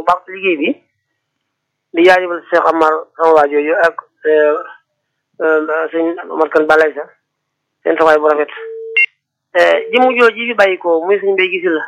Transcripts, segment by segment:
baax ci liggéey bi di jaajëfal Cheikh Amar sama waa jooju ak sëñ Omar Kan Balay sa seen taxawaay bu rafet jëmu jooju fi bàyyi ko muy sëñ Mbay Gisi la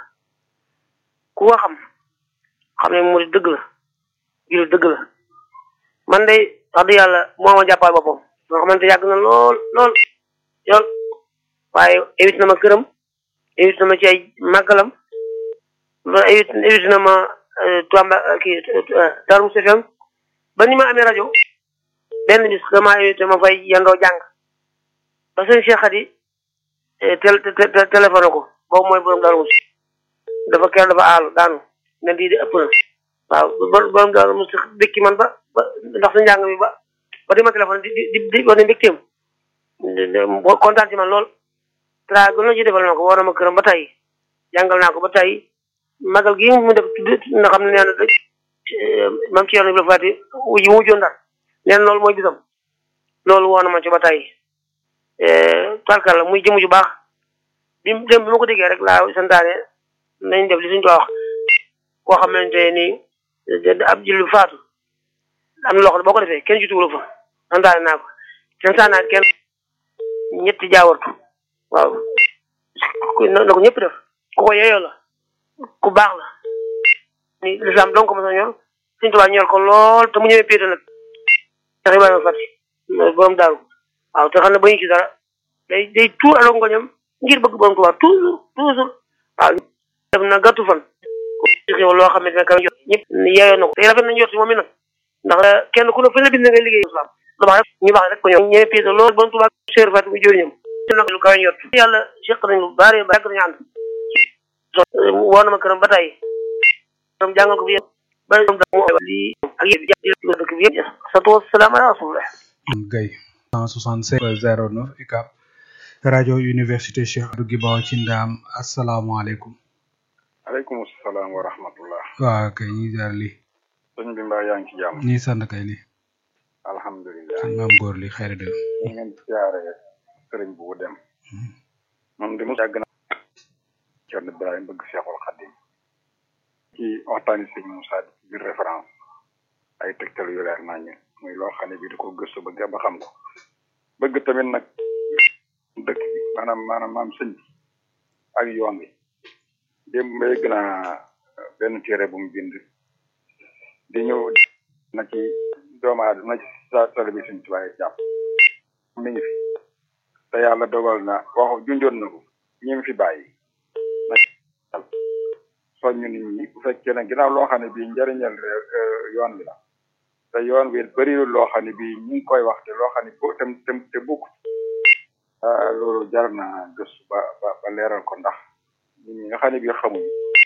ku ko xam xam ne mu dëgg la jullit dëgg la man de wax dëgg yàlla moo ma jàppal boppam nga xamante yàgg na lool lool yool waaye évite na ma këram évite na ma ci ay màggalam loolu évite évite na ma Tamba kii Darou Moussa FM ba ni ma amee rajo benn bis dama évite ma fay yandoo jàng ba sëñ Cheikh Khady tel téléphone ko boobu mooy borom Darou Moussa dafa keroog dafa aalu daanu ne di di ëpp na waaw borom Darou Moussa békki man ba ba ndax sa njàng mi ba ba di ma téléphone di di di wax ne mbégteem kontaan ci man lool tra gën a ji defal na ko war na ma këram ba tey jàngal naa ko ba tey magal gi mu def nga xam ne nee na mam ci yoon bi la faati yi mu mujjoon daal nee na loolu mooy bisam loolu woon na ma ci ba tey tarkal la muy jëmu ju baax bi dem bi ma ko déggee rek laa santaane nañ def li suñ ko wax koo xamante ni ab julli faatu am na loo xam ne boo ko defee kenn jutuwul fa santaane naa ko santaane naa kenn ñetti jaawartu waaw na ko ñëpp def ku ko yeyoo la ku baax la ni lislaam donc ma sa ñor suñu tubaab ñor ko lool te mu ñëwee péete nag tax Ibrahima Fati borom daaru waaw te xam ne bañu ci dara day day tuur alo ngoñam ngir bëgg borom tubaab toujours toujours waaw def na gàttu fan ci xew loo xam ne dina kam jot ñëpp yeyoo na ko te rafet nañu jot si moom mi nag ndax kenn ku ne fañ la bind ngay liggéey islam lu baax rek ñu baax rek ko ñoom ñëwee péete lool borom tubaab seer Fati mu jëriñam nag lu kawe njort yàlla seq nañ lu bari ba yàgg nañu ànd woo na ma këram ba tey këram jàngal ko fi ba lii ak yëpp jàpp dëkk bi yëpp satu wasalaam ala rasulillah gay 165 09 UCAB rajo université Cheikh Abdou Guibaw ci ndaam asalaamaaleykum aleykum salaam wa rahmatullah waaw kay ñi jaar li sëñ bi mbaa yaa ngi ci jàmm ñi sant kay li alhamdulilah sëñ maam góor li xëy de ñu ngeen siyaare sëriñ bu dem moom di mu yàgg na Cerno Ibrahima bëgg Seexul Xadim ci waxtaani sëñ Moussa di biir référence ay tegtal yu leer nañu muy loo xam ne bii da ko gëstu ba ba xam ko bëgg tamit nag dëkk bi maanaam maanaam maam sëñ bi ak yoon bi démb ba yëgg naa benn téere bu mu bind di ñëw na ci doomu aadama na ci sa tali bi suñ tubaay jàpp mi ngi fi te yàlla dogal na waxu junjoon na ko ñi mu fi bàyyi na soññu nit ñi bu fekkee ne ginnaaw loo xam ne bii njëriñal yoon bi la te yoon wi bëriwul loo xam ne bii ñu ngi koy wax te loo xam ne bo tem tem te bokk loolu jar na gëstu ba ba ba leeral ko ndax nit ñi nga xam ne bii xamuñ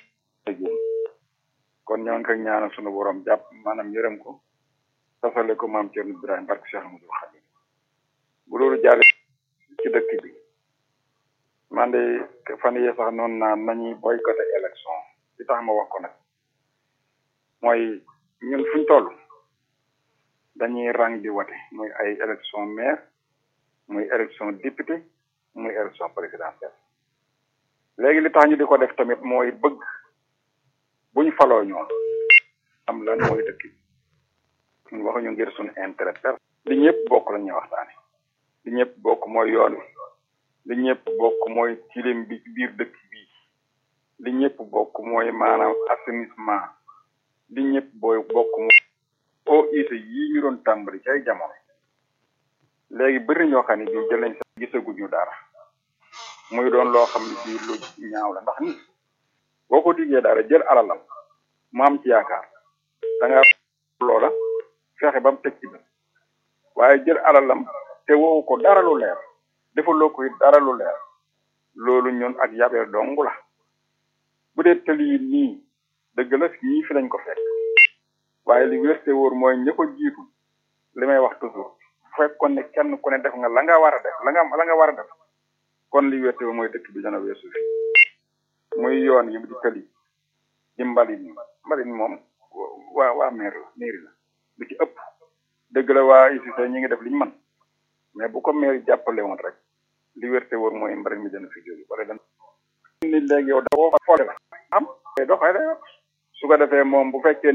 kon ñoo ngi koy ñaanal sunu borom jàpp maanaam yërëm ko tasale ko maam Thierno Ibrahima barke Cheikh Amadou Khadim bu loolu jàlle ci dëkk bi man de fan yee sax noonu naan nañuy boycotté élection li tax ma wax ko nag mooy ñun fuñ toll dañuy rang di wote muy ay élection maire muy élection député muy élection présidentielle léegi li tax ñu di ko def tamit mooy bëgg buñ faloo ñoom am lan mooy dëkk bi ñu waxuñu ngir suñu intérêt per li ñëpp bokk la ñuy waxtaane li ñëpp bokk mooy yoon wi li ñëpp bokk mooy tilim bi ci biir dëkk bi li ñëpp bokk mooy maanaam assainissement li ñëpp booy bokk mooy o ite yii ñu doon tàmbali ci ay jamono léegi bëri ñoo xam ne bii jël nañ sax gisaguñu dara muy doon loo xam ne bii lu ñaaw la ndax nit boo ko diggee dara jël alalam mu am ci yaakaar da nga loola fexe ba mu teg ci bët waaye jël alalam te woowu ko dara lu leer defaloo ko it dara lu leer loolu ñun ak yabeel dong la bu dee tëli yi nii dëgg la ñii fi lañ ko fekk waaye li wérte wóor mooy ña ko jiitu li may wax toujours bu fekkoon ne kenn ku ne def nga la nga war a def la nga la nga war a def kon li wérte wóor mooy dëkk bi dana weesu fi muy yoon yi di tëli di mbalit mi mbalit moom waa waa maire la mairie la lu ci ëpp dëgg la waa ICC ñi ngi def liñ man mais bu ko maire jàppale woon rek li wérte wóor mooy mbalit mi dana fi jóge wala dana ni léegi yow da woo fa foole la am doxale su ko defee moom bu fekkee